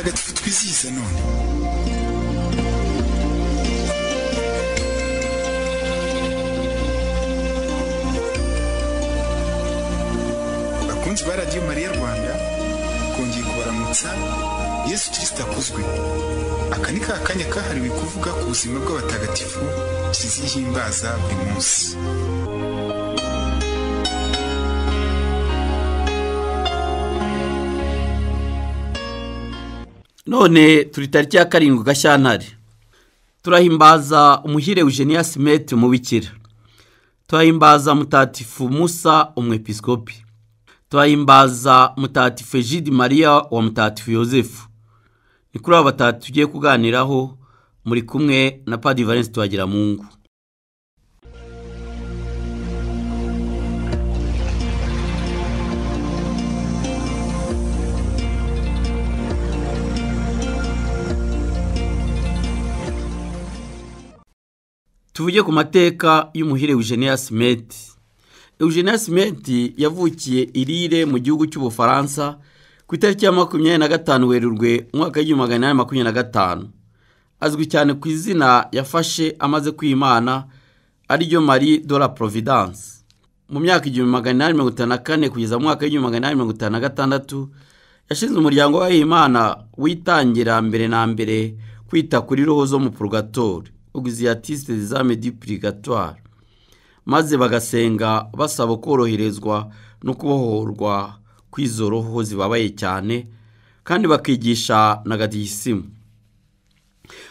uyivisise noni bakunzi ba radiyo mariya rwanda kongeye kubaramutsa yesu kirisita akuzwe aka ni ka kanya kahariwe kuvuga ku buzima bw'abatagatifu tuzihimbaza buri munsi none turi tariki ya karindwi gashyantare turahimbaza umuhire eugenia simeti umubikira turahimbaza mutatifu musa umwepiskopi turahimbaza mutatifu egide mariya wa mutatifu yosefu ni kuri aba batatu tugiye kuganiraho muri kumwe na padi valence tuhagira mungu tuvuge ku mateka y'umuhire Eugenia Smith Eugenia Smith yavukiye irire mu gihugu cy'ubufaransa ku itariki ya makumyabiri na gatanu werurwe umwaka w'igihumbi magana inani makumyabiri na gatanu azwi cyane ku izina yafashe amaze kwimana ariryo marie de la providence mu myaka igihumbi magana inani mirongo itanu na kane kugeza mu mwaka w'igihumbi magana inani mirongo itanu na gatandatu yashinze umuryango w'abihimana witangira mbere na mbere kwita kuri roho zo mu purugatori ogisiyatisite dizame di purigatoire maze bagasenga basaba koroherezwa no kubohorwa kw'izo roho zibabaye cyane kandi bakigisha na gadisimu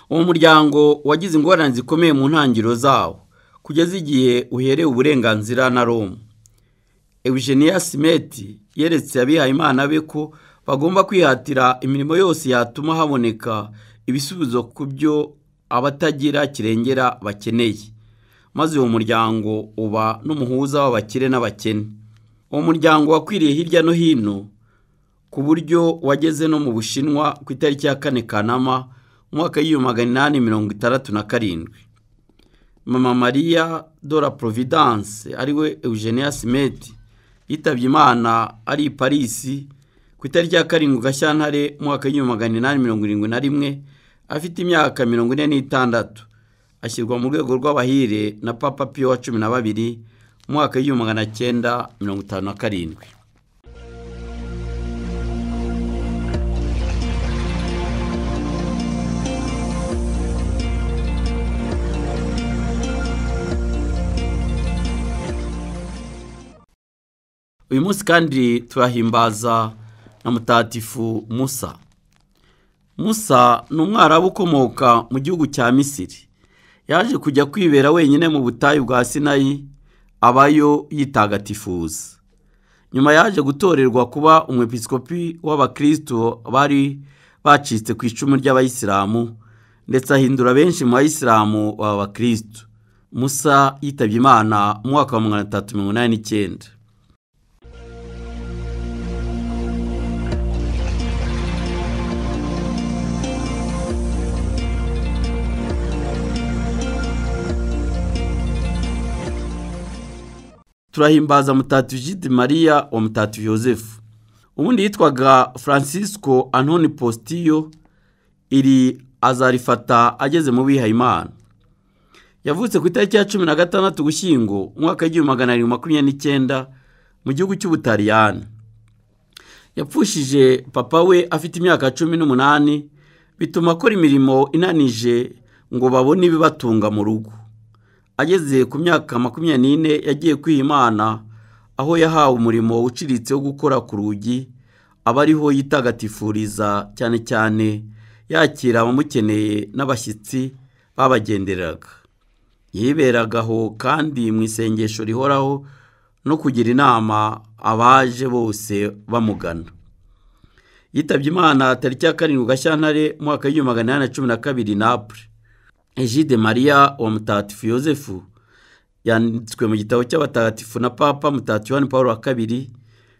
uwo muryango wagize ingorane zikomeye mu ntangiriro zawo kugeza igihe uherewe uburenganzira na roma Eugenia Simeti yeretse abihaye imana be ko bagomba kwihatira imirimo yose yatuma haboneka ibisubizo ku byo abatagira kirengera bakeneye maze uwo muryango uba n'umuhuza w'abakire n'abakene uwo muryango wakwiriye hirya no hino ku buryo wageze no mu bushinwa ku itariki ya kane kanama umwaka w'igihumbi magana inani mirongo itandatu na karindwi mama mariya dora providence ariwe eugenia simeti yitabye imana ari i parisi ku itariki ya karindwi gashyantare umwaka w'igihumbi magana inani mirongo irindwi na rimwe afite imyaka mirongo ine n'itandatu ashyirwa mu rwego rw'abahire na papa piyo wa cumi na babiri mu mwaka w'igihumbi magana cyenda mirongo itanu na karindwi uyu munsi kandi turahimbaza na mutatifu musa musa ni umwarabu ukomoka mu gihugu cya misiri yaje kujya kwibera wenyine mu butayu bwa sinayi abayo yitagatifuza nyuma yaje gutorerwa kuba umwepiskopi w'abakristo bari bacitse ku icumu ry'abayisilamu ndetse ahindura benshi mu bayisilamu baba bakristo musa yitabye imana mu mwaka wa magana atatu mirongo inani n'icyenda turahimbaza mutatu jide mariya wa mutatu yosefu ubundi yitwaga francisco antoni positiyo iri azarifata ageze mu bihayimana yavutse ku itariki ya cumi na gatandatu gushyingo umwaka w'igihumbi magana arindwi makumyabiri n'icyenda mu gihugu cy'ubutaliyani yapfushije papa we afite imyaka cumi n'umunani bituma akora imirimo inanije ngo babone ibibatunga mu rugo ageze ku myaka makumyabiri n'ine yagiye kwiyimana aho yahawe umurimo uciritse wo gukora ku rugi aba ariho yitagatifuriza cyane cyane yakira abamukeneye n'abashyitsi babagenderaga yiberaga aho kandi mu isengesho rihoraho no kugira inama abaje bose bamugana yitabye imana tariki ya karindwi gashyantare mu mwaka w'igihumbi magana inani na cumi na kabiri napure Egide mariya wa mutatifu yosefu yanditswe mu gitabo cy'abatagatifu na papa mutatifu Yohani paul wa kabiri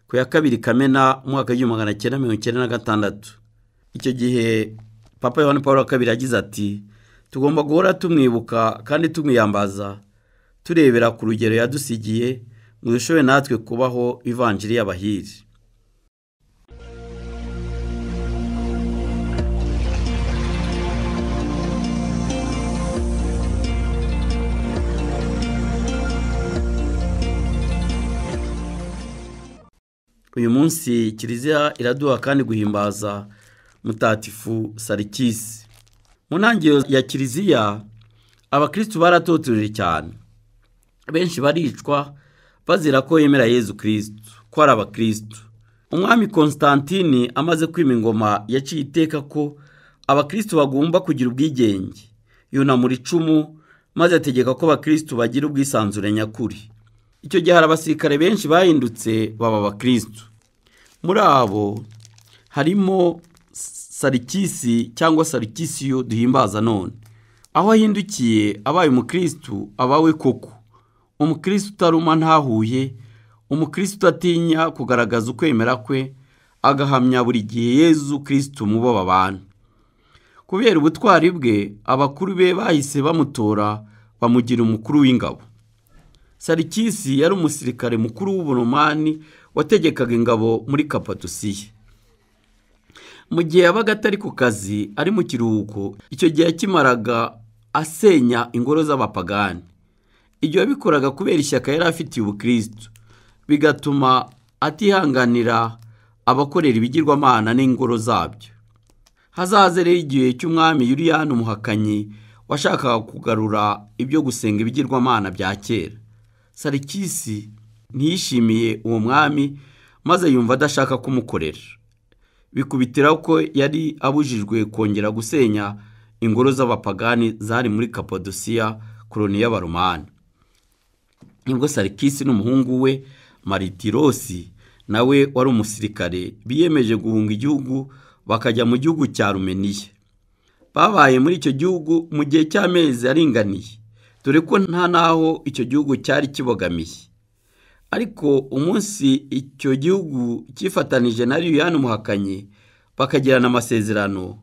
ku ya kabiri kamena umwaka w'igihumbi magana cyenda mirongo icyenda na gatandatu icyo gihe papa Yohani paul wa kabiri yagize ati tugomba guhora tumwibuka kandi tumwiyambaza turebera ku rugero yadusigiye ngo dushobore natwe kubaho ivanjiri y'abahiri uyu munsi kiliziya iraduha kandi guhimbaza mutatifu sarikisi mu ntangiriro ya kiliziya abakirisitu baratoteje cyane benshi baricwa bazira ko yemera yezu kirisitu ko ari abakirisitu umwami constantine amaze kwima ingoma yaciye iteka ko abakirisitu bagomba kugira ubwigenge yunamura icumu maze ategeka ko abakirisitu bagira ubwisanzure nyakuri icyo gihe hari abasirikare benshi bahindutse baba abakirisitu muri abo harimo sarikisi cyangwa sarikisiyo duhimbaza none aho ahindukiye abaye umukirisitu abawe koko umukirisitu utaruma ntahuye umukirisitu udatinya kugaragaza ukwemera kwe agahamya buri gihe yezu kirisitu mu bo babana kubera ubutwari bwe abakuru be bahise bamutora bamugira umukuru w'ingabo sarikisi yari umusirikare mukuru w'uburomani wategekaga ingabo muri kapadusiye mu gihe yabaga atari ku kazi ari mu kiruhuko icyo gihe yakimaraga asenya ingoro z'abapagani ibyo yabikoraga kubera ishyaka yari afitiye ubukirisitu bigatuma atihanganira abakorera ibigirwamana n'ingoro zabyo hazaze rero igihe cy'umwami yuriyani umuhakanyi washakaga kugarura ibyo gusenga ibigirwamana bya kera sarikisi ntiyishimiye uwo mwami maze yumva adashaka kumukorera bikubitira ko yari abujijwe kongera gusenya ingoro z'abapagani zari muri kapadosiya koroni y'abaromani nibwo sarikisi n'umuhungu we maritirosi nawe wari umusirikare biyemeje guhunga igihugu bakajya mu gihugu cya rumeniya babaye muri icyo gihugu mu gihe cy'amezi aringaniye dore ko nta n'aho icyo gihugu cyari kibogamiye ariko umunsi icyo gihugu cyifatanije na liliane umuhakanyi bakagirana amasezerano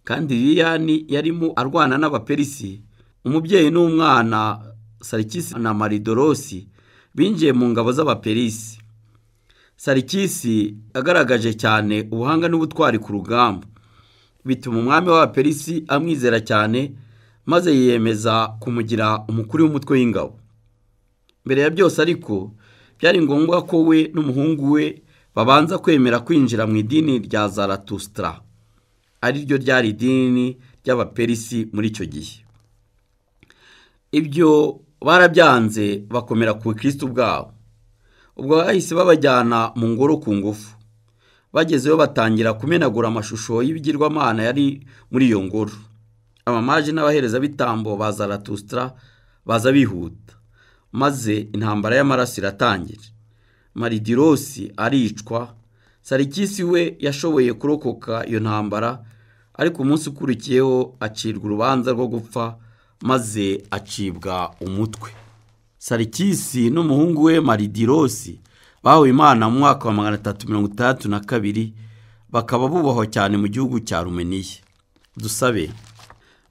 kandi liliane yarimo arwana n'abaperisi umubyeyi n'umwana sarikisi na maridorosi binjiye mu ngabo z'abaperisi sarikisi agaragaje cyane ubuhanga n'ubutwari ku rugamba bituma umwami w'abaperisi amwizera cyane maze yiyemeza kumugira umukuru w'umutwe w'ingabo mbere ya byose ariko byari ngombwa ko we n'umuhungu we babanza kwemera kwinjira mu idini rya zaratusitara ari ryo ryari idini ry'abaperisi muri icyo gihe ibyo barabyanze bakomera ku bukirisitu bwabo ubwo bahise babajyana mu ngoro ku ngufu bagezeyo batangira kumenagura amashusho y'ibigirwamana yari muri iyo ngoro amamaji n'abaherezabitambo ba zaratusitara baza bihuta maze intambara y'amaraso iratangira maridirosi aricwa sarikisi we yashoboye kurokoka iyo ntambara ariko umunsi ukurikiyeho acirwa urubanza rwo gupfa maze acibwa umutwe sarikisi n'umuhungu we maridirosi bahawe imana mu mwaka wa magana atatu mirongo itandatu na kabiri bakaba bubahwa cyane mu gihugu cya rumeniya dusabe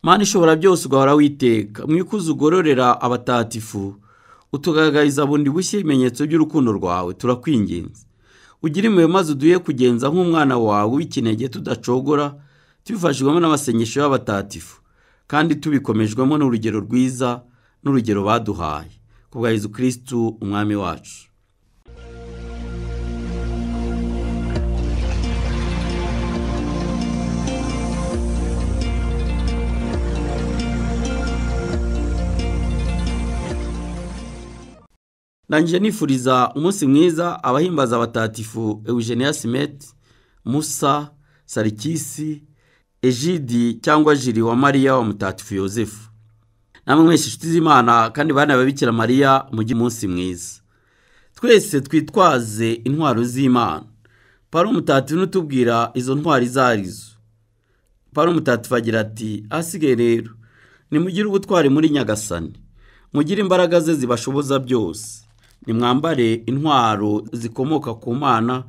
mani ishobora byose ugahora witeka mwikuze ugororera abatatifu utugaragariza bundi bushya ibimenyetso by'urukundo rwawe turakwinginze ugire impuhwe maze uduhe kugenza nk'umwana wawe w'ikinege tudacogora tubifashijwemo n'amasengesho y'abatatifu kandi tubikomejwemo n'urugero rwiza n'urugero baduhaye kubwa Yezu kirisitu umwami wacu ndangije nifuriza umunsi mwiza abahimbaza abatatifu eugenia simeti musa sarikisi ejidi cyangwa jiri wa mariya wa mutatifu yosefu namwe mwese inshuti z'imana kandi bana babikira mariya mujye umunsi mwiza twese twitwaze intwaro z'imana paro mutatifu n'utubwira izo ntwaro izo arizo paro mutatifu agira ati asigaye rero nimugire ubutwari muri nyagasani mugire imbaraga ze zibashoboza byose nimwambare intwaro zikomoka ku mana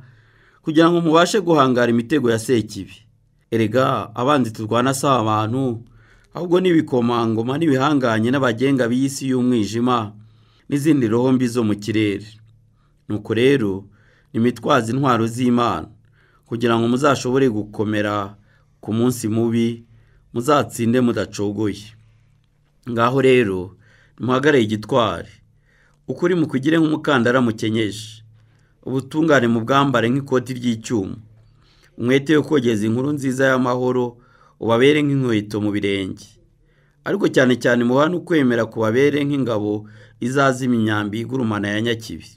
kugira ngo mubashe guhangara imitego ya sekibi erega abanzi turwana si abantu ahubwo n'ibikomangoma n'ibihanganye n'abagenga b'iy'isi y'umwijima n'izindi roho mbi zo mu kirere nuko rero nimitwaze intwaro z'imana kugira ngo muzashobore gukomera ku munsi mubi muzatsinde mudacogoye ngaho rero ntimuhagarare igitwari ukuri mukugire nk'umukandara mukenyeje ubutungane mu bwambare nk'ikoti ry'icyuma umwete yo kogeza inkuru nziza y'amahoro ubabere nk'inkweto mu birenge ariko cyane cyane mubaha no kwemera kubabere nk'ingabo izazima imyambi igurumana ya nyakibi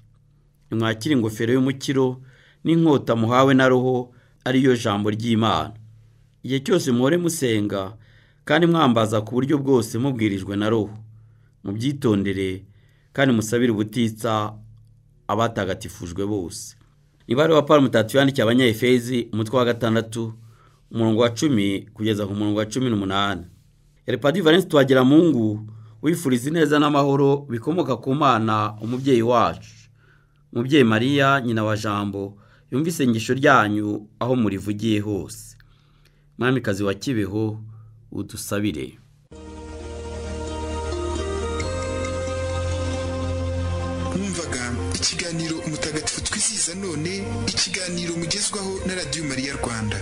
nimwakire ingofero y'umukiro n'inkota muhawe na roho ariyo jambo ry'imana igihe cyose muhore musenga kandi mwambaza ku buryo bwose mubwirijwe na roho mubyitondere kandi musabire ubutitsa abatagatifujwe bose nibare wa paul mutatu yandikiye abanyayefezi umutwe wa gatandatu umurongo wa cumi kugeza ku murongo wa cumi n'umunani eripadi valensi tuwagira mungu wifuriza ineza n'amahoro bikomoka ku mana umubyeyi wacu umubyeyi mariya nyina wa jambo yumva isengesho ryanyu aho murivugiye hose mwamikazi wa kibeho udusabire mwumvaga ikiganiro umutagatifu twizihiza none ikiganiro mugezwaho na radiyo mariya rwanda